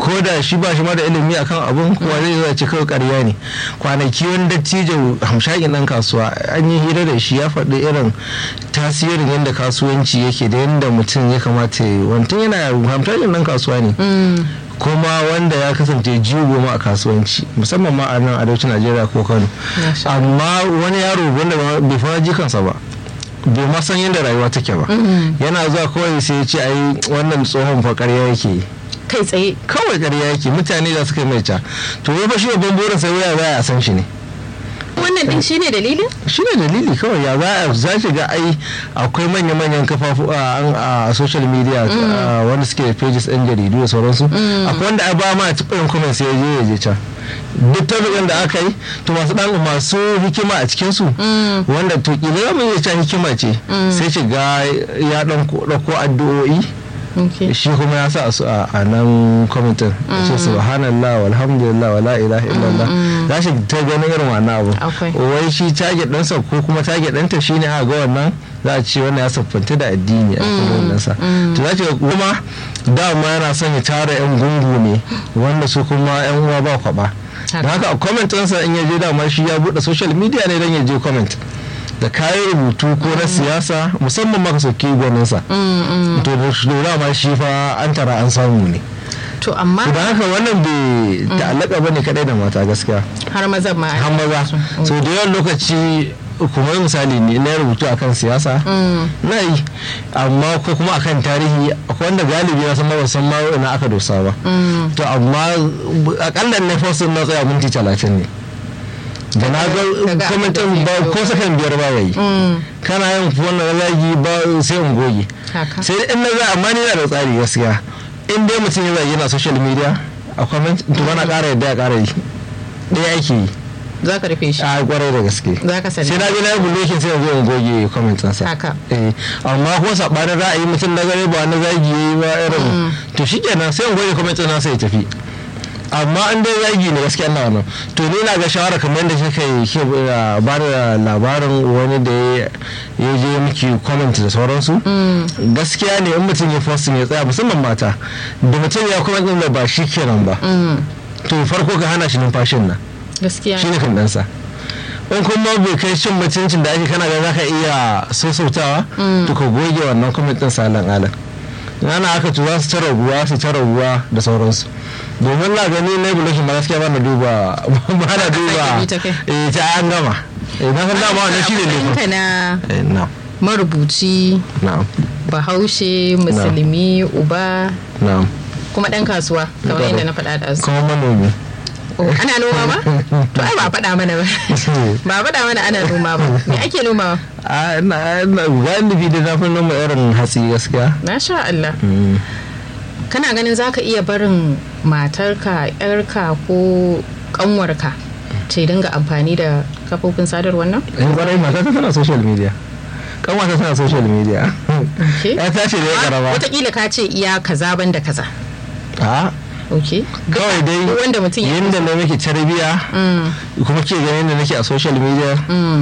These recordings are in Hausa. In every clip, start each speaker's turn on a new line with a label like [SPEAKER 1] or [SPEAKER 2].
[SPEAKER 1] ko da shi ba shi ma da ilimi akan abun kuwa zai zo ce kawai ƙarya ne kwanaki wani dattijo hamshakin ɗan kasuwa an yi hira da shi ya faɗi irin tasirin yadda kasuwanci yake da yadda mutum ya kamata ya yi wantan yana hamshakin ɗan kasuwa ne kuma wanda ya kasance jigo ma a kasuwanci musamman ma a nan arewacin najeriya ko kano amma wani yaro wanda bai fara jikansa ba bai ma san yadda rayuwa take ba yana zuwa kawai sai ya ce ai wannan tsohon fa ƙarya yake
[SPEAKER 2] kai tsaye
[SPEAKER 1] kawai ƙarya yake mutane da suka mai ca to ya fa shi babban burin sai waya za a san shi ne
[SPEAKER 2] wannan din shine dalilin
[SPEAKER 1] shine dalili kawai ya za za ki ga ai akwai manya-manyan kafafu a social media wanda suke da pages ɗin jaridu da sauransu akwai wanda a ba ma a cikin comment sai ya je ya je can duk tabi'in da aka yi to masu dan masu hikima a cikin su wanda to kila zamu iya cewa hikima ce sai ki ga ya dan dauko addu'o'i shi kuma ya sa su a nan kwamitin ce subhanallah walhamdulillah wala ilaha illallah za shi ta ganin irin wannan abu wai shi target ɗansa ko kuma target ɗanta shine a ga wannan za a ce wannan ya siffanta da addini a cikin wannan sa to za ki ga kuma dama yana son ya tara yan gungu ne wanda su kuma yan uwa ba kwaba da haka a comment ɗinsa in ya je dama shi ya buɗe social media ne don ya je comment da kayan rubutu ko na siyasa musamman maka sauki gwaninsa to da lura ma shi fa an tara an samu ne
[SPEAKER 2] to amma
[SPEAKER 1] da haka wannan bai ta'allaka ba ne kadai da mata gaskiya
[SPEAKER 2] har maza ma
[SPEAKER 1] har maza so da yawan lokaci kuma misali ne na rubutu akan siyasa na yi amma ko kuma akan tarihi akwai wanda galibi na san ma san ma na aka dosa ba to amma akalla na fosin na tsaya minti talatin ne da na ga kwamitin ba ko sakan biyar ba yayi kana yin wannan zagi ba sai in goge sai in na za amma ni na da tsari gaskiya in dai mutum ya zagi na social media a comment to bana ƙara yadda ya ƙara yi ɗaya ake yi
[SPEAKER 2] za ka rufe shi
[SPEAKER 1] a kwarai da gaske
[SPEAKER 2] za ka sani
[SPEAKER 1] sai na je na yi bulokin sai in zo in goge commentin sa
[SPEAKER 2] haka
[SPEAKER 1] eh amma ko sabanin ra'ayi mutum na gare ba na zagi yayi ba irin to shikenan sai in goge commentin sa sai ya tafi amma an dai yagi ne gaskiya ina wannan to ni na ga shawara kamar yadda kika yi ke ba da labarin wani da ya je miki comment da sauransu gaskiya ne in mutum ya posting ya tsaya musamman mata da mutum ya comment din da ba shi kenan ba to farko ka hana shi numfashin nan
[SPEAKER 2] gaskiya
[SPEAKER 1] shi ne kan dansa in kuma bai kai cin mutuncin da ake kana ga zaka iya sosautawa to ka goge wannan comment din salan alan ana aka to za su ta raguwa su ta raguwa da sauransu domin na gani na bulashin ba gaskiya ba na duba ba na duba eh ta an gama eh na san dama wannan shine ne
[SPEAKER 2] na
[SPEAKER 1] eh na
[SPEAKER 2] marubuci
[SPEAKER 1] na'am
[SPEAKER 2] bahaushe musulmi uba
[SPEAKER 1] na'am
[SPEAKER 2] kuma dan kasuwa kamar yadda na faɗa da su
[SPEAKER 1] kuma manomi
[SPEAKER 2] ana noma ma to ai ba faɗa mana ba ba faɗa mana ana noma ba me ake noma
[SPEAKER 1] a na na galibi da na fi noma irin hatsi gaskiya
[SPEAKER 2] na sha Allah kana ganin zaka iya barin matarka yarka ko kanwarka ce dinga amfani da kafofin sadarwar nan
[SPEAKER 1] in kwarai mata ta tana social media kanwata tana social media ya tashi da ya karama
[SPEAKER 2] wataƙila ka ce iya kaza ban da kaza
[SPEAKER 1] a
[SPEAKER 2] ok
[SPEAKER 1] kawai dai
[SPEAKER 2] wanda mutum ya
[SPEAKER 1] yadda na miki tarbiya kuma ke ganin da nake a social media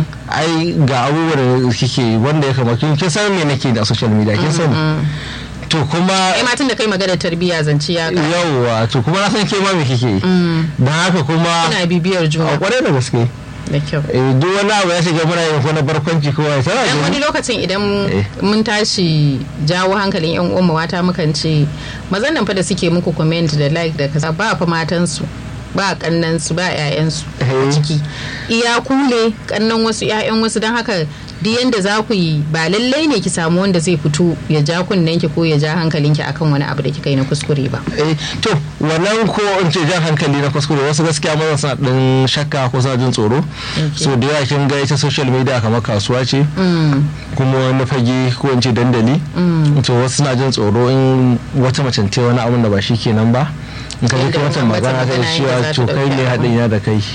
[SPEAKER 1] ai ga abubuwan da kike wanda ya kamata kin san me nake da social media kin sani to kuma
[SPEAKER 2] ai matan da kai magana tarbiyya zance ya ka
[SPEAKER 1] yawwa to kuma na san ke ma me kike yi don haka kuma
[SPEAKER 2] ina bibiyar juna
[SPEAKER 1] a kwarai da gaske
[SPEAKER 2] da kyau
[SPEAKER 1] eh duk wani abu ya shiga muna yin ko na barkwanci ko wai tana
[SPEAKER 2] dan wani lokacin idan mun tashi jawo hankalin yan uwan mata mukan ce mazan nan fa da suke muku comment da like da kaza ba fa matan su ba kannan su ba ƴaƴan su a ciki iya kule kannan wasu ƴaƴan wasu don haka duk yanda za ku yi ba lallai ne ki samu wanda zai fito ya ja kunnen ki ko ya ja hankalin ki akan wani abu da kika yi na kuskure ba
[SPEAKER 1] eh to wannan ko in ce jan hankali na kuskure wasu gaskiya maza suna din shakka ko suna jin tsoro so da yawa kin ga ita social media kamar kasuwa ce kuma wani fage ko in ce dandali to wasu suna jin tsoro in wata mace ta wani abun da ba shi kenan ba in ka ji wata magana ta cewa to kai ne haɗin ya da kai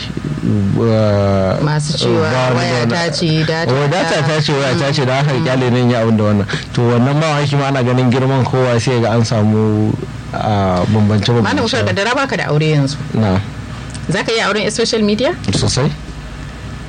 [SPEAKER 2] masu cewa waya ta ce
[SPEAKER 1] data ta ce waya ta ce da aka kyale nan ya abin da wannan to wannan ma wani ma ana ganin girman kowa sai ga an samu bambance bambance
[SPEAKER 2] malam ushar da baka da aure yanzu
[SPEAKER 1] na
[SPEAKER 2] za ka yi auren social media
[SPEAKER 1] sosai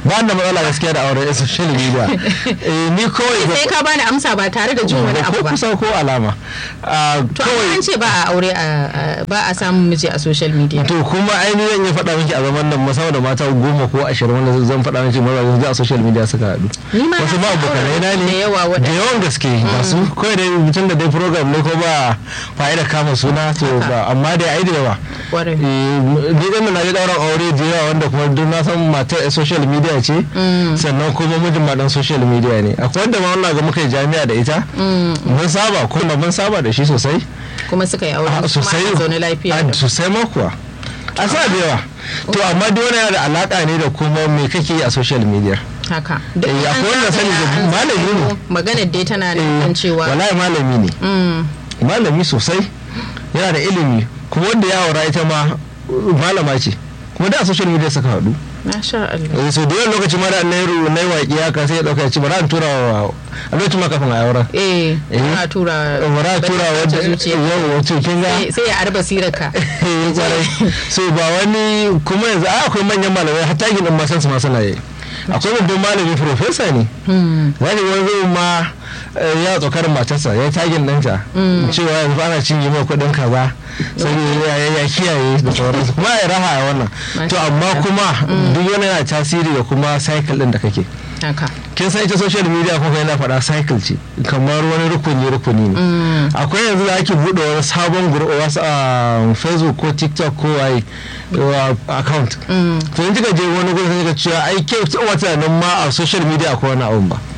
[SPEAKER 1] ba da matsala gaskiya da auren social media eh ni kawai
[SPEAKER 2] sai ka bani amsa ba tare da jin wani abu
[SPEAKER 1] ko
[SPEAKER 2] ba
[SPEAKER 1] kusa ko alama Ah,
[SPEAKER 2] to amma an ce ba a aure a- a- ba a samun miji a social media
[SPEAKER 1] to kuma ainihin ya faɗa miki a zaman nan musamman da mata goma ko ashirin wanda zan faɗa miki mazajen a social media suka haɗu
[SPEAKER 2] Ni ma
[SPEAKER 1] wasu
[SPEAKER 2] na
[SPEAKER 1] ma
[SPEAKER 2] san
[SPEAKER 1] abokanai na
[SPEAKER 2] auren
[SPEAKER 1] ne
[SPEAKER 2] da yawa
[SPEAKER 1] da
[SPEAKER 2] waɗanda-
[SPEAKER 1] yawan gaske masu kawai dai mutum da dai program ne ko ba fa'ida kama suna to ba amma dai ai da yawa
[SPEAKER 2] Kwarai.
[SPEAKER 1] Eh, ni ɗan na ji ɗauran aure da yawa wanda kuma duk na san matar a social media ce sannan kuma mijin ma dan social media ne akwai wanda ma wannan ga muka yi jami'a da ita mun saba kuma mun saba da shi sosai
[SPEAKER 2] kuma suka yi aure
[SPEAKER 1] Ah,
[SPEAKER 2] kuma
[SPEAKER 1] sosai
[SPEAKER 2] ana zaune lafiya
[SPEAKER 1] Ah,
[SPEAKER 2] da-
[SPEAKER 1] sosai ma kuwa a sa da yawa to amma duk wani yana da alaka ne da kuma me kake yi a social media
[SPEAKER 2] haka duk
[SPEAKER 1] Eh,
[SPEAKER 2] an
[SPEAKER 1] akwai wanda sani da
[SPEAKER 2] zagaya, an
[SPEAKER 1] malami ne.
[SPEAKER 2] zagayo, maganar dai tana nufin cewa
[SPEAKER 1] wallahi malami ne
[SPEAKER 2] Mm,
[SPEAKER 1] malami sosai yana da ilimi kuma wanda ya aura ita ma uh, malama ce kuma da a social media suka haɗu
[SPEAKER 2] masha Allah
[SPEAKER 1] Eh, so da yawan lokaci ma da na yi ru- na yi waƙi haka sai ya ɗauka ya ce bari an tura wa a lokacin ma kafin a auren
[SPEAKER 2] eh
[SPEAKER 1] Eh.
[SPEAKER 2] ana tura
[SPEAKER 1] bari a tura
[SPEAKER 2] wata
[SPEAKER 1] wadda
[SPEAKER 2] zuciya
[SPEAKER 1] yau wato kin ga
[SPEAKER 2] sai- sai ya arba sirarka
[SPEAKER 1] Eh, kwarai. so ba wani kuma yanzu a akwai manyan malamai hatta ginin masan su ma suna yi akwai babban malami profesa ne
[SPEAKER 2] Hmm,
[SPEAKER 1] za ki wani zai ma eh, ya tsokarin matarsa ya yi tagin ɗanta cewa yanzu ana cinye mai kuɗin kaza saboda ya ya kiyaye da sauransu kuma ya raha a wannan to amma kuma duk wani yana tasiri da kuma cycle ɗin da kake
[SPEAKER 2] haka
[SPEAKER 1] kin san ita social media ko kai na faɗa cycle ce kamar wani rukuni rukuni ne akwai yanzu da ake buɗe wani sabon group wasu a facebook ko tiktok ko waye wa account to in kika je wani gurin sai kika cewa ai ke wata nan ma a social media akwai wani abun ba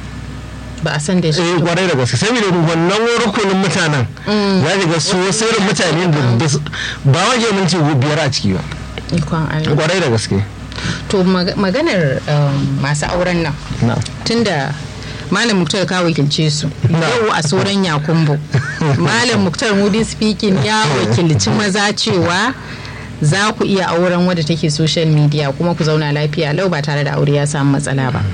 [SPEAKER 2] ba a san da shi
[SPEAKER 1] eh kwarai da gaske saboda wannan rukunin mutanen za ki ga su wasu irin mutane da da su- ba ma ke minti biyar a ciki ba
[SPEAKER 2] ikon Allah
[SPEAKER 1] kwarai da gaske
[SPEAKER 2] to mag- maganar um, masu auren nan
[SPEAKER 1] na
[SPEAKER 2] tunda malam muktar ka wakilce su
[SPEAKER 1] Na.
[SPEAKER 2] yau a sauran yakumbo malam muktar mudi speaking ya wakilci maza cewa za ku iya auren wadda take social media kuma ku zauna lafiya lau ba tare da aure ya samu matsala ba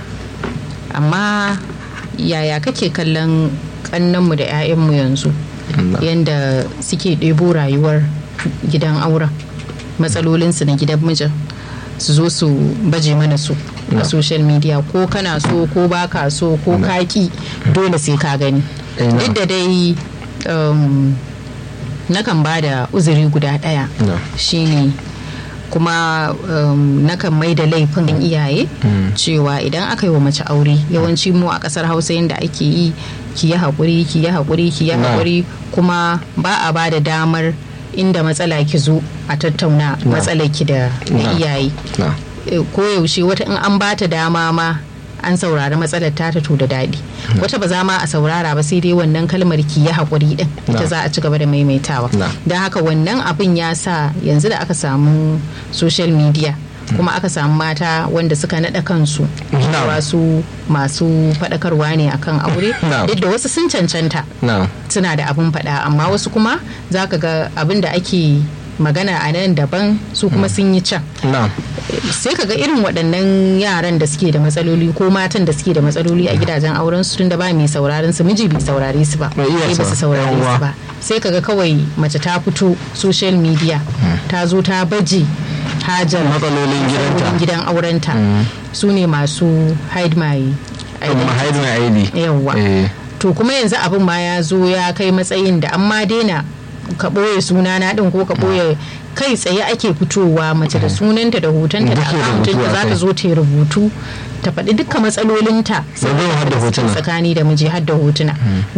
[SPEAKER 2] amma yaya kake kallon kannanmu da 'ya'yanmu yanzu
[SPEAKER 1] Na.
[SPEAKER 2] yanda suke ɗebo rayuwar gidan auren matsalolinsu na gidan mijin su zo su baje mana su
[SPEAKER 1] Na.
[SPEAKER 2] a social media ko kana so ko baka so ko kaki dole sai ka gani
[SPEAKER 1] Eh, na.
[SPEAKER 2] duk da dai um, nakan ba da uzuri guda ɗaya
[SPEAKER 1] Na.
[SPEAKER 2] shine kuma um, nakan mai da laifin iyaye cewa idan aka yi wa mace aure yawanci mu a ƙasar hausa yadda ake yi ki yi haƙuri ki yi haƙuri ki yi
[SPEAKER 1] Na.
[SPEAKER 2] haƙuri kuma ba a ba da damar inda matsala ki zo a tattauna
[SPEAKER 1] Na.
[SPEAKER 2] matsalar ki da da
[SPEAKER 1] Na.
[SPEAKER 2] iyaye
[SPEAKER 1] na
[SPEAKER 2] Eh, koyaushe wata in an bata dama ma an saurari matsalar ta to da daɗi wata ba za ma a saurara ba sai dai wannan kalmar ki ya haƙuri din ita
[SPEAKER 1] Na.
[SPEAKER 2] za a ci gaba da maimaitawa
[SPEAKER 1] Na.
[SPEAKER 2] don haka wannan abin ya sa yanzu da aka samu social media kuma aka samu mata wanda suka naɗa kansu
[SPEAKER 1] Na.
[SPEAKER 2] cewa su masu faɗakarwa ne akan aure
[SPEAKER 1] Na.
[SPEAKER 2] duk da wasu sun cancanta
[SPEAKER 1] na
[SPEAKER 2] suna da abin faɗa amma wasu kuma za ka ga abin da ake magana a nan daban su kuma sun yi can
[SPEAKER 1] na
[SPEAKER 2] sai ka ga irin waɗannan yaran da suke da matsaloli ko matan da suke da matsaloli a gidajen auren su tun da ba mai sauraron su miji bai saurare su ba
[SPEAKER 1] Bai iya
[SPEAKER 2] sai ba su
[SPEAKER 1] sa-
[SPEAKER 2] saurare
[SPEAKER 1] yawwa.
[SPEAKER 2] su ba sai ka ga kawai mace ta fito social media ta zo ta baje hajar
[SPEAKER 1] matsalolin gidanta
[SPEAKER 2] matsalolin gidan aurenta su ne masu hide my
[SPEAKER 1] amma
[SPEAKER 2] identity.
[SPEAKER 1] haidu mai aidi
[SPEAKER 2] yawwa
[SPEAKER 1] eh
[SPEAKER 2] to kuma yanzu abin ma ya zo ya kai matsayin da an ma daina ka ɓoye sunana ɗin ko ka ɓoye kai tsaye ake fitowa mace da sunanta da hotonta da
[SPEAKER 1] Duk da
[SPEAKER 2] akawuntinta
[SPEAKER 1] rubutu a
[SPEAKER 2] za ta
[SPEAKER 1] kai.
[SPEAKER 2] zo ta yi rubutu ta faɗi dukkan matsalolinta
[SPEAKER 1] Yanzu har da hotuna.
[SPEAKER 2] tsakani da miji har da hotuna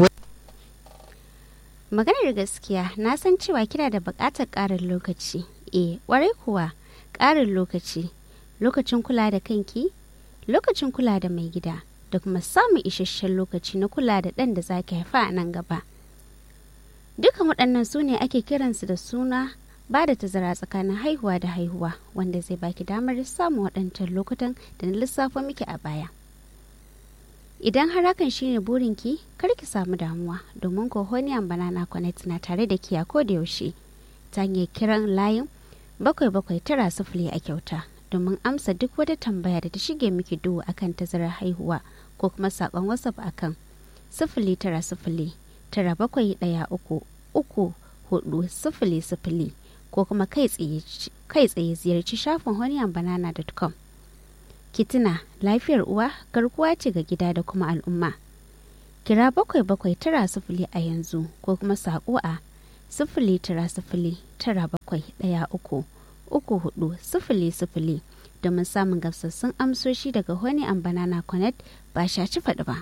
[SPEAKER 3] Maganar gaskiya na san cewa kina da buƙatar ƙarin lokaci. E, ƙwarai kuwa ƙarin lokaci. Lokacin kula da kanki, lokacin kula da mai gida, da kuma samun isasshen lokaci na kula da ɗan da zaki haifa a nan gaba. Dukan waɗannan su ne ake kiransu da suna ba da tazara tsakanin haihuwa da haihuwa wanda zai baki damar samun waɗancan lokutan da na lissafa miki a baya. Idan har hakan shine burinki, kar ki samu damuwa domin Kohoniyan Banana Connect na tare da ki a koda yaushe ta hanyar kiran layin bakwai bakwai tara sifili a kyauta domin amsa duk wata tambaya da ta shige miki duhu akan tazarar haihuwa ko kuma saƙon WhatsApp akan sifili tara sifili tara bakwai ɗaya uku uku hudu sifili sifili ko kuma kai tsaye kai tsaye ziyarci shafin honeyandbanana.com Kitina lafiyar uwa garkuwa ce ga gida da kuma al'umma. Kira bakwai bakwai tara sifili a yanzu ko kuma saƙo a sifili tara sifili tara bakwai ɗaya uku uku hudu sifili sifili domin samun gamsassun amsoshi daga Honey and Banana Connect ba shaci faɗi ba.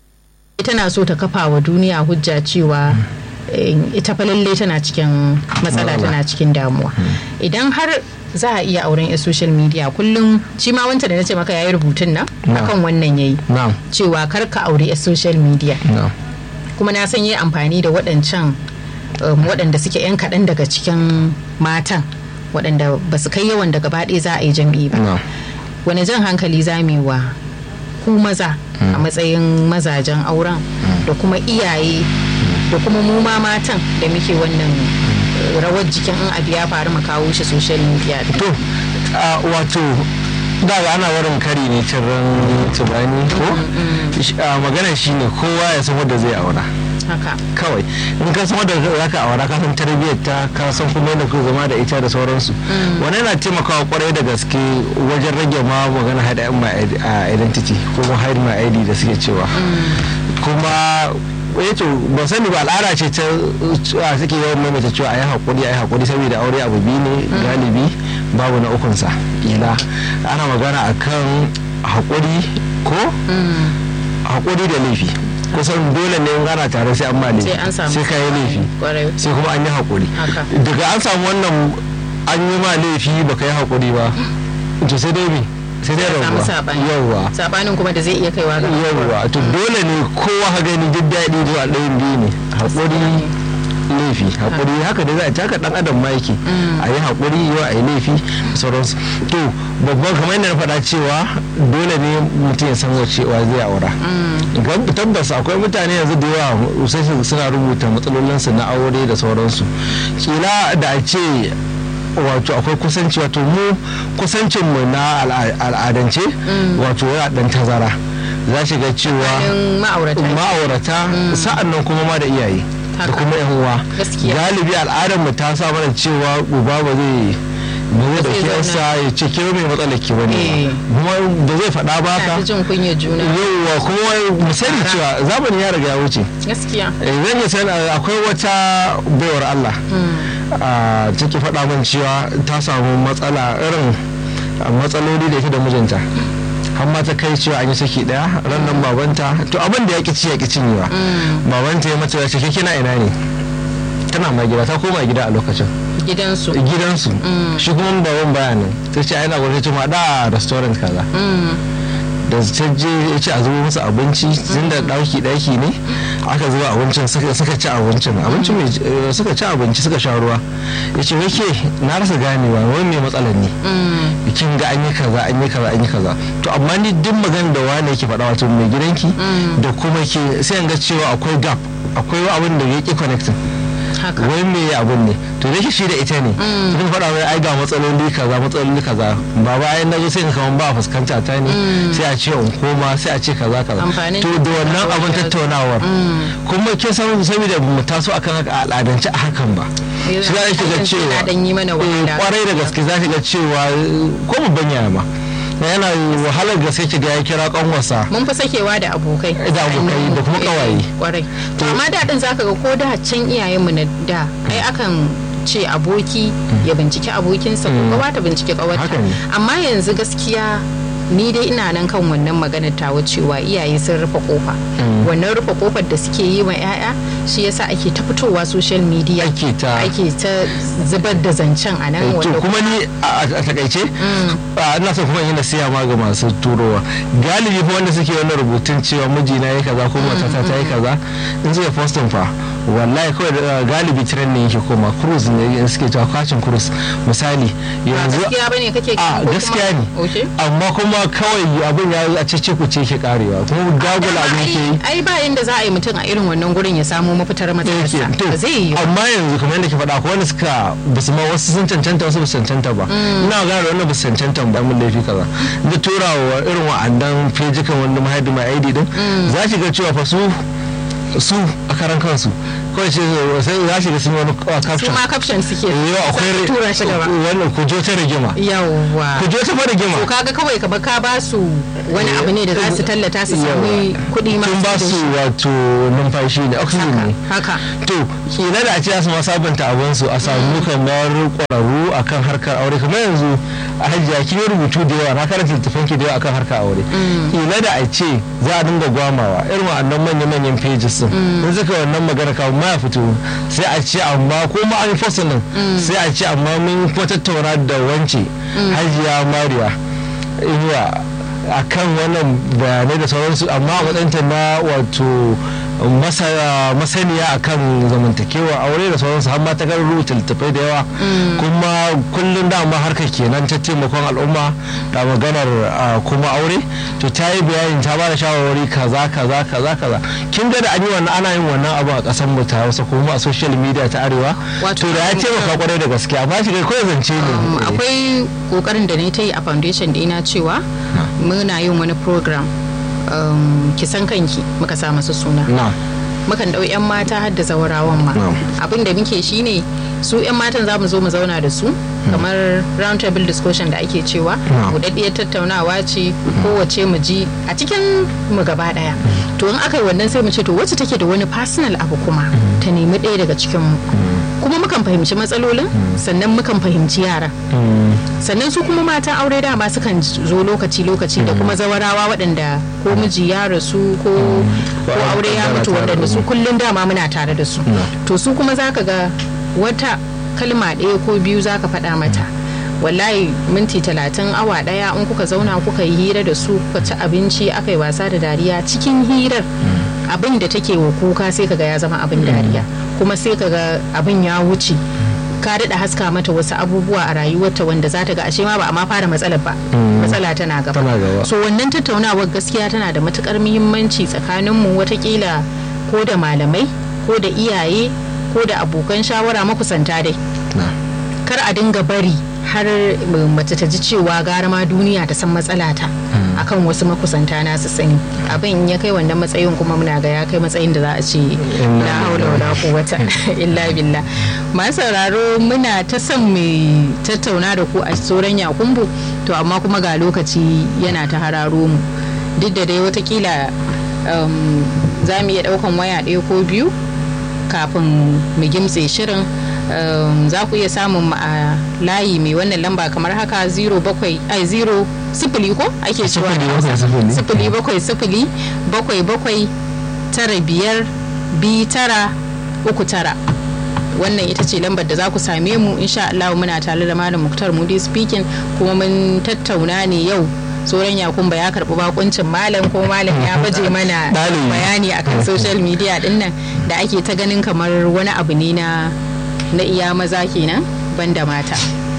[SPEAKER 2] tana so ta kafa wa duniya hujja cewa ita fa lalle tana cikin matsala tana cikin damuwa idan har za a iya auren a social media kullum shi ma wanta da na ce maka yayi rubutun nan akan wannan yayi cewa kar ka aure a social media kuma na san yi amfani da waɗancan waɗanda suke 'yan kaɗan daga cikin matan waɗanda ba su kai yawan da gaba ɗaya za a yi jam'i ba wani jan hankali za mu yi wa ku maza a matsayin mazajen auren da kuma iyaye da kuma mu ma matan da muke wannan rawar jikin in abu ya faru mu kawo shi social media
[SPEAKER 1] to wato da ana warin kari ne ran tubani ko magana shine kowa ya san wanda zai aura
[SPEAKER 2] haka
[SPEAKER 1] kawai in ka san wanda za ka aura ka san tarbiyyar ta ka san kuma yadda ku zama da ita da sauransu wannan yana taimakawa kwarai da gaske wajen rage ma magana hide my identity ko kuma hide my id da suke cewa kuma ya to ban sani ba al'ada ce ta suke yawan maimaita cewa a yi haƙuri a yi haƙuri saboda aure abu biyu ne galibi babu na ukunsa ila ana magana akan haƙuri ko haƙuri da laifi kusan dole ne in ana tare sai an ma laifi sai ka yi laifi sai kuma an yi haƙuri daga an samu wannan an yi ma laifi baka yi haƙuri ba to sai dai me sai dai rabuwa yawwa
[SPEAKER 2] sabanin kuma da zai iya kaiwa ga
[SPEAKER 1] yawwa to dole ne kowa ha gani duk daɗi zuwa ɗayan biyu ne haƙuri laifi haƙuri haka da za a taka ɗan adam ma yake a yi haƙuri yau a yi laifi sauransu to babban kamar yadda na faɗa cewa dole ne mutum ya san wace wa zai aura tabbas akwai mutane yanzu da yawa sai suna rubuta matsalolinsu na aure da sauransu kila da a ce wato akwai kusanci wato mu kusancinmu na al'adance wato yana dan tazara za shi ga cewa ma'aurata sa'an nan kuma ma da iyaye da kuma yan uwa galibi al'adar mu ta sa mana cewa uba ba zai ba zai dauki yarsa ya ce ke mai matsalar ki bane kuma da zai faɗa ba ka yauwa kuma mu sani cewa zamani ya riga ya wuce
[SPEAKER 2] gaskiya
[SPEAKER 1] zan yi sani akwai wata baiwar Allah a take faɗa min cewa ta samu matsala irin matsaloli da ita da mijinta har ma ta kai cewa an yi saki daya ran nan babanta to abin da ya ki ci ya ki cinyewa babanta ya mata ya ce ke kina ina ne tana ma gida ta koma gida a lokacin
[SPEAKER 2] gidansu
[SPEAKER 1] gidansu shi kuma baban bayanin ta ce ai na gwamnati ma da restaurant kaza da ta je ya ce a zubo musu abinci tun da ɗauki ɗaki ne aka zuba abincin suka ci abincin abincin mai suka ci abinci suka sha ruwa ya ce wai ke na rasa ganewa wai mai matsalar ne kin ga an yi kaza an yi kaza an yi kaza to amma ni duk magana da wani yake faɗa wato mai gidanki da kuma ke sai an ga cewa akwai gap akwai abin da ya ki connecting wai me abun ne to da shi da ita ne sun faɗa mai ai ga matsaloli kaza matsaloli kaza ba ba ai nazo sai kaman ba fuskanta ta ne sai a ce in koma sai a ce kaza kaza to da wannan abun tattaunawar kuma ke san saboda mu taso akan haka al'adance a hakan ba shi za ki ga cewa kwarai da gaske za ki ga cewa ko mu banya ma yana wahalar gaske ki ga ya kira kanwasa
[SPEAKER 2] mun fi sakewa da abokai
[SPEAKER 1] da abokai da kuma kawaye
[SPEAKER 2] kwarai to amma daɗin zaka ga ko da can iyayenmu na da ai akan ce aboki ya binciki abokinsa ko kawa ta binciki kawarta amma yanzu gaskiya ni dai ina nan kan wannan maganar tawa cewa iyaye sun rufe kofa wannan rufe kofar da suke yi wa 'ya'ya shi yasa ake ta fitowa social media
[SPEAKER 1] ake ta
[SPEAKER 2] ake ta zubar da zancen a nan
[SPEAKER 1] to kuma ni a takaice ina son kuma yana siya ma ga masu turowa galibi fa wanda suke wannan rubutun cewa mijina ya kaza ko matata ta yi kaza in suka postin fa wallahi kawai galibi trend ne yake koma cruise ne suke cewa kwacin cruise misali
[SPEAKER 2] yanzu gaskiya bane kake
[SPEAKER 1] a gaskiya ne amma kuma kawai abin ya a cece ku ce ke karewa kuma dagula abin ke yi
[SPEAKER 2] ai ba yanda za a yi mutum a irin wannan gurin ya samu mafitar matsalarsa ba zai yi
[SPEAKER 1] amma yanzu kamar yadda ke faɗa ko wanda suka basu ma wasu sun cancanta wasu basu cancanta ba ina gane da wannan basu cancanta ba mun laifi kaza da turawa irin wa'andan fejikan wanda mahaifi mai aidi din za ki ga cewa fa su su a karan kansu kawai sai sai za shi ga sun yi wani uh,
[SPEAKER 2] su
[SPEAKER 1] caption
[SPEAKER 2] ma caption suke
[SPEAKER 1] yau akwai
[SPEAKER 2] sai su tura shi gaba
[SPEAKER 1] wannan ku jo ta rigima
[SPEAKER 2] yawwa
[SPEAKER 1] ku jo ta fa rigima
[SPEAKER 2] to kaga kawai ka ba ka ba su wani abu ne da za su tallata su sami kuɗi ma
[SPEAKER 1] tun ba
[SPEAKER 2] da
[SPEAKER 1] su
[SPEAKER 2] shi.
[SPEAKER 1] wato numfashi ne oxygen ne
[SPEAKER 2] haka haka
[SPEAKER 1] to kila da a ce su ma sabunta abin su a samu kamar kwararru akan harkar aure kamar yanzu a hajiya kin yi rubutu da yawa na karanta littafin ki da yawa akan harkar aure kila da a ce za a dinga gwamawa irin wa'annan manya-manyan pages din in suka wannan magana kawo ma ya fito sai a ce amma ko ma an yi fasalin sai a ce amma mun kuma tattauna da wance hajiya mariya inuwa a kan wannan bayanai da sauransu amma a matsayinta na wato masa- masaniya a kan zamantakewa aure da sauransu har ma ta kan rubuta littattafai da yawa kuma kullum dama harkar kenan ta taimakon al'umma da maganar ah, kuma aure to ta yi bayani ta bada shawarwari kaza kaza kaza kaza kin ga da an yi wannan ana yin wannan abu a kasan mu ta Hausa kuma a social media ta arewa
[SPEAKER 2] Wato
[SPEAKER 1] to da ya
[SPEAKER 2] an-
[SPEAKER 1] taimaka kwarai da gaske amma shi kai kawai zance
[SPEAKER 2] Um,
[SPEAKER 1] ne
[SPEAKER 2] akwai kokarin da na ta yi a foundation dina cewa muna yin wani program um, kisan kanki muka sa masa suna
[SPEAKER 1] na
[SPEAKER 2] mukan ɗau 'yan mata har da zawarawan ma
[SPEAKER 1] Na'am.
[SPEAKER 2] abin da muke shine su 'yan matan za mu zo mu zauna da su kamar round table discussion da ake cewa
[SPEAKER 1] Na'am.
[SPEAKER 2] buɗaɗɗiyar tattaunawa ce kowace mu ji a cikin mu gaba ɗaya to in aka yi wannan sai mu ce to wacce take da wani personal abu kuma ta nemi ɗaya daga cikin mu kuma mukan fahimci matsalolin sannan mukan fahimci yara
[SPEAKER 1] Mm.
[SPEAKER 2] sannan su kuma matan aure dama sukan zo lokaci-lokaci da kuma zawarawa waɗanda ko miji ya rasu ko ko
[SPEAKER 1] Ko
[SPEAKER 2] aure ya mutu
[SPEAKER 1] tare da
[SPEAKER 2] waɗanda su
[SPEAKER 1] mu.
[SPEAKER 2] kullum dama muna tare da su to su kuma zaka ga wata kalma ɗaya ko biyu zaka faɗa mata wallahi minti talatin awa ɗaya in kuka zauna kuka yi hira da su kuka ci abinci aka yi wasa da dariya cikin hirar abin da take wa kuka sai kaga ya zama abin dariya kuma sai kaga abin ya wuce ka daɗa haska mata wasu abubuwa a rayuwarta wanda za ta ga ashe ma ba a ma fara matsalar ba matsala tana gaba
[SPEAKER 1] Tana gaba.
[SPEAKER 2] so wannan tattaunawar gaskiya tana da matukar muhimmanci tsakaninmu watakila ko da malamai ko da iyaye ko da abokan shawara makusanta dai
[SPEAKER 1] na
[SPEAKER 2] kar a dinga bari har uh, mace ta ji cewa gara ma duniya ta san matsala ta akan wasu makusanta na su sani abin in ya kai wannan matsayin kuma muna ga ya kai matsayin da za a ce la haula wala quwwata illa billah masu sauraro muna ta son mu tattauna da ku a tsoron yakumbu to amma kuma ga lokaci yana ta hararo mu duk da dai watakila um, za mu iya daukan waya ɗaya ko biyu kafin mu gimtse shirin um, za ku iya samun mu a layi mai wannan lamba kamar haka 0 bakwai ai 0 sifili ko ake cewa da
[SPEAKER 1] Sifili
[SPEAKER 2] Hausa?
[SPEAKER 1] bakwai sifili.
[SPEAKER 2] sifili bakwai sifili bakwai bakwai tara biyar bi tara uku tara wannan ita ce lambar da za ku same mu insha Allah muna tare da malam Muktar Mudi speaking kuma mun tattauna ne yau tsoron yakumba ya karbi bakuncin malam ko malam ya baje mana
[SPEAKER 1] Ɗalibi.
[SPEAKER 2] bayani akan social media din nan da ake ta ganin kamar wani abu ne na na iya maza kenan banda mata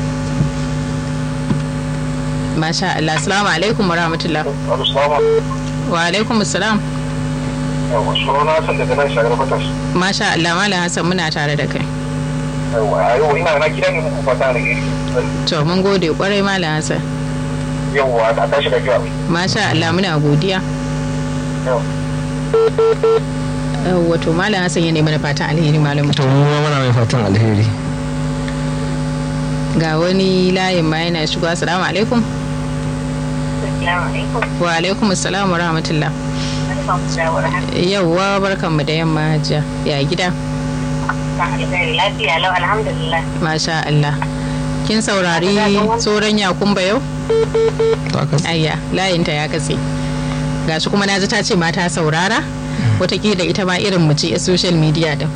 [SPEAKER 2] masha Allah assalamu alaikum wa rahmatullah wa alaikum assalam
[SPEAKER 4] yawa suna san daga nan shagar fatas
[SPEAKER 2] masha Allah malam Hassan muna tare da kai
[SPEAKER 4] yawa a yau ina na gida ne muku fata da gari
[SPEAKER 2] to mun gode kwarai malam Hassan
[SPEAKER 4] yawa a tashi da jiwa
[SPEAKER 2] masha Allah muna godiya
[SPEAKER 4] yawa
[SPEAKER 2] wato malam Hassan ya nemi na fatan alheri malam
[SPEAKER 1] to mu ma muna mai fatan alheri
[SPEAKER 2] ga wani layin ma yana shigo assalamu alaikum wa alaikum assalam wa rahmatullah yauwa barkanmu da yamma hajiya ya gida
[SPEAKER 5] lafiya lau alhamdulillah
[SPEAKER 2] masha Allah kin saurari tsoron yakumba yau
[SPEAKER 1] to aka
[SPEAKER 2] ayya layinta ya katse gashi kuma naji ta ce mata saurara watakila ita ma irin mu ce a social media din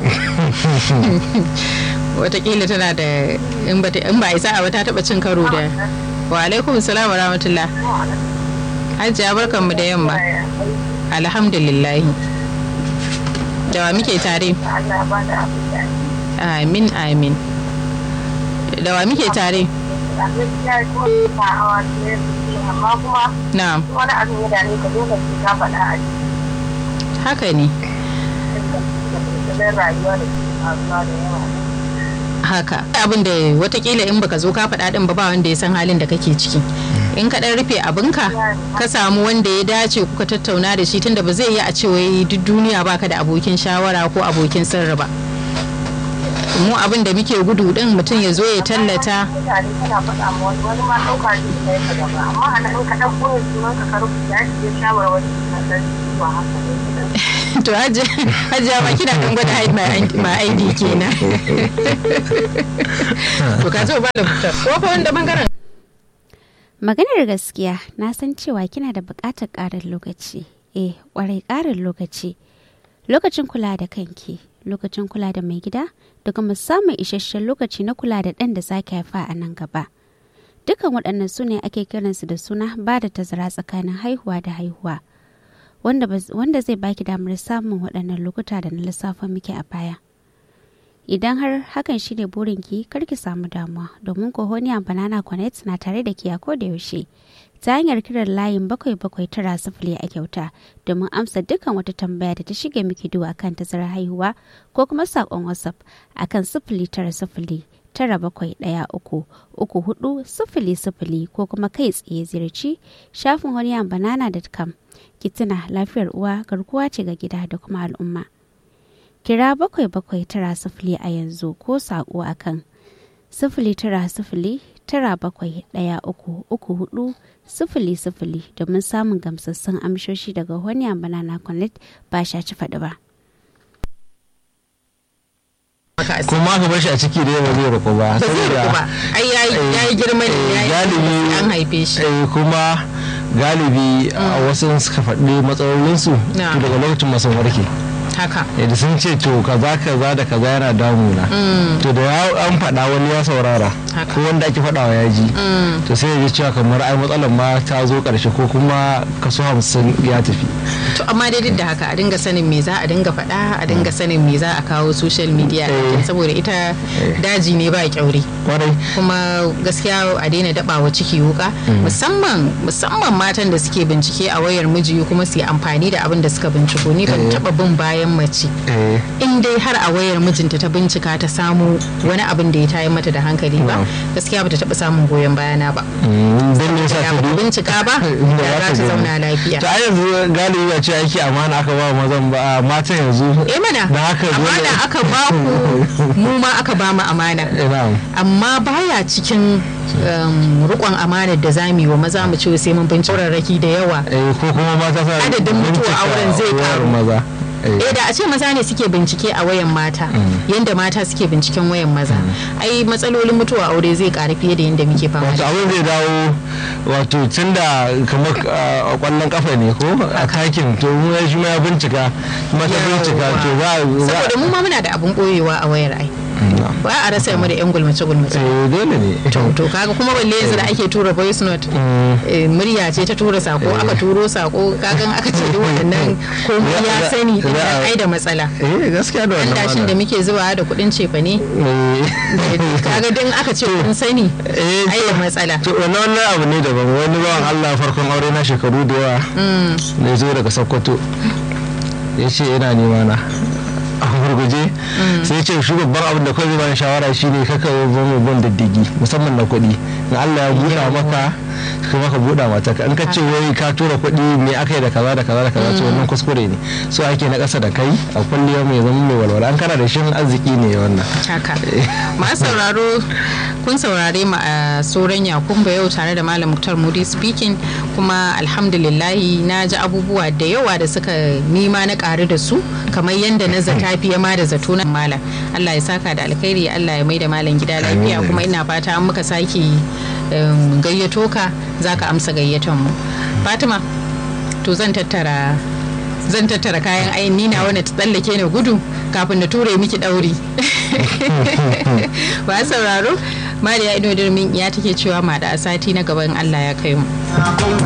[SPEAKER 2] watakila tana da in ba in ba isa a ta taba cin karo da wa alaikum salam wa rahmatullah hajiya barkanmu da yamma alhamdulillah da wa muke tare
[SPEAKER 5] Allah ba da abin
[SPEAKER 2] amin amin da wa muke tare
[SPEAKER 5] gaskiya ko ba hawa ne amma kuma
[SPEAKER 2] na
[SPEAKER 5] wani abin ya dame ka dole sai ka faɗa a
[SPEAKER 2] haka ne
[SPEAKER 5] cikin rayuwa da ke faruwa da yawa
[SPEAKER 2] haka abin da watakila in baka zo ka faɗa ɗin ba ba wanda ya san halin da kake ciki in ka ɗan rufe abinka ka samu wanda ya dace kuka tattauna da shi tunda ba zai yi a ce wai duk duniya baka da abokin shawara ko abokin sirri ba mu abin da muke gudu din mutum ya zo ya tallata
[SPEAKER 5] mutane kana faɗa ma wani wani ma ɗauka zai kai ka gaba amma a nan in ka ɗauko ya sunan ka ka rubuta ya ce shawarwari na san ba haka ne
[SPEAKER 2] to hajiya ma kina dan gwada hide my ID kenan to ka zo ba da fitar ko fa wanda bangaren
[SPEAKER 3] Maganar gaskiya na san cewa kina da buƙatar ƙarin lokaci. Eh, ƙwarai ƙarin lokaci. Lokacin kula da kanki, lokacin kula da mai gida, da kuma samun isasshen lokaci na kula da ɗan da za ki haifa a nan gaba. Dukan waɗannan su ne ake kiransu da suna ba da tazara tsakanin haihuwa da haihuwa. Wanda, wanda zai baki damar samun waɗannan lokuta da na lissafa miki a baya. idan har hakan shine burinki kar ki samu damuwa domin kohoniya banana connect na tare da ki a koda yaushe ta hanyar kiran layin bakwai bakwai tara sifili a kyauta domin amsa dukkan wata tambaya da ta shige miki duwa kan tazarar haihuwa ko kuma saƙon whatsapp akan sifili tara sifili tara bakwai ɗaya uku uku hudu sifili sifili ko kuma kai tsaye ziyarci shafin honiyan banana.com ki tuna lafiyar uwa garkuwa ce ga gida da kuma al'umma kira bakwai bakwai tara sifili a yanzu ko saƙo a kan sifili tara sifili tara bakwai ɗaya uku uku hudu sifili sifili domin samun gamsassun amshoshi daga wani banana connect ba sha ci faɗi ba.
[SPEAKER 1] kuma aka bar shi a ciki da yawa zai rako ba
[SPEAKER 2] ba zai riko ba ai yayi girma ne yayi
[SPEAKER 1] galibi
[SPEAKER 2] an haife shi
[SPEAKER 1] kuma galibi a wasu suka faɗi matsalolinsu to daga lokacin masu warke
[SPEAKER 2] haka
[SPEAKER 1] da sun ce to kaza kaza da kaza yana damuna to da ya an faɗa wani ya saurara ko wanda ake faɗawa ya ji to sai ya ji cewa kamar ai matsalar ma ta zo ƙarshe ko kuma kaso hamsin ya tafi
[SPEAKER 2] to amma dai duk da haka a dinga sanin me za a dinga faɗa a dinga sanin me za a kawo social media saboda ita daji ne ba kyaure kuma gaskiya a daina dabawa ciki wuka musamman musamman matan da suke bincike a wayar miji kuma su yi amfani da abin da suka binciko ni ban taba bin bayan mace in dai har a wayar mijinta ta bincika ta samu wani abin da ya tayi mata da hankali ba gaskiya bata taba samun goyon bayana ba
[SPEAKER 1] don me yasa
[SPEAKER 2] ta bincika ba ya za ta zauna lafiya
[SPEAKER 1] to a yanzu galibi ba ce aiki amana aka ba mazan ba matan yanzu
[SPEAKER 2] eh mana amana aka ba ku mu ma aka ba mu amana amma baya cikin rukon amanar da za mu yi wa maza mu ce sai mun bincika raki da yawa
[SPEAKER 1] ko kuma mata
[SPEAKER 2] adadin mutuwa auren zai karu
[SPEAKER 1] maza
[SPEAKER 2] eh da a ce maza ne suke bincike a wayan mata yanda mata suke binciken wayan maza ai matsalolin mutuwa aure zai karu fiye da yanda muke fama
[SPEAKER 1] wato abin zai dawo wato tun da kamar kwallon kafa ne ko a takin to mu ya shi ma ya bincika kuma ta bincika to za
[SPEAKER 2] saboda mu ma muna da abun boyewa a wayar ai ba a rasa mu da yan gulmace gulmace
[SPEAKER 1] eh dole ne
[SPEAKER 2] to kaga kuma balle yanzu da ake tura voice note murya ce ta tura sako aka turo sako kagan aka ce duk wannan komai ya sani ai da matsala
[SPEAKER 1] eh gaskiya da wannan
[SPEAKER 2] dashin da muke zuwa da kuɗin cefa ne kaga din aka ce kun sani ai da matsala
[SPEAKER 1] to wannan abu ne daban wani bawan Allah farkon aure na shekaru da yawa ne zo daga Sokoto ya ce yana nema na a gurguje sai ce shi babban abin da kawai zai bani shawara shine kaka zama ban diddigi musamman na kuɗi in Allah ya buɗa maka kuma ka buɗa mata in ka ce wai ka tura kuɗi me aka yi da kaza da kaza da kaza to wannan kuskure ne so ake na ƙasa da kai a kulliya mai zama mai walwala an kana da shin arziki ne wannan
[SPEAKER 2] haka ma sauraro kun saurare mu a soran yakumba yau tare da malam muktar mudi speaking kuma alhamdulillahi na ji abubuwa da yawa da suka nima na ƙaru da su kamar yadda na zata fiye ma da zato na malam allah ya saka da alkhairi allah ya mai da malam gida lafiya kuma ina fata an muka sake gayyato ka za ka amsa gayyaton mu fatima to zan tattara zan tattara kayan ayin nina wanda ta tsallake na gudu kafin na ture miki ɗauri ba sauraro mariya ido dirmin ya take cewa ma da sati na gaban allah ya kai mu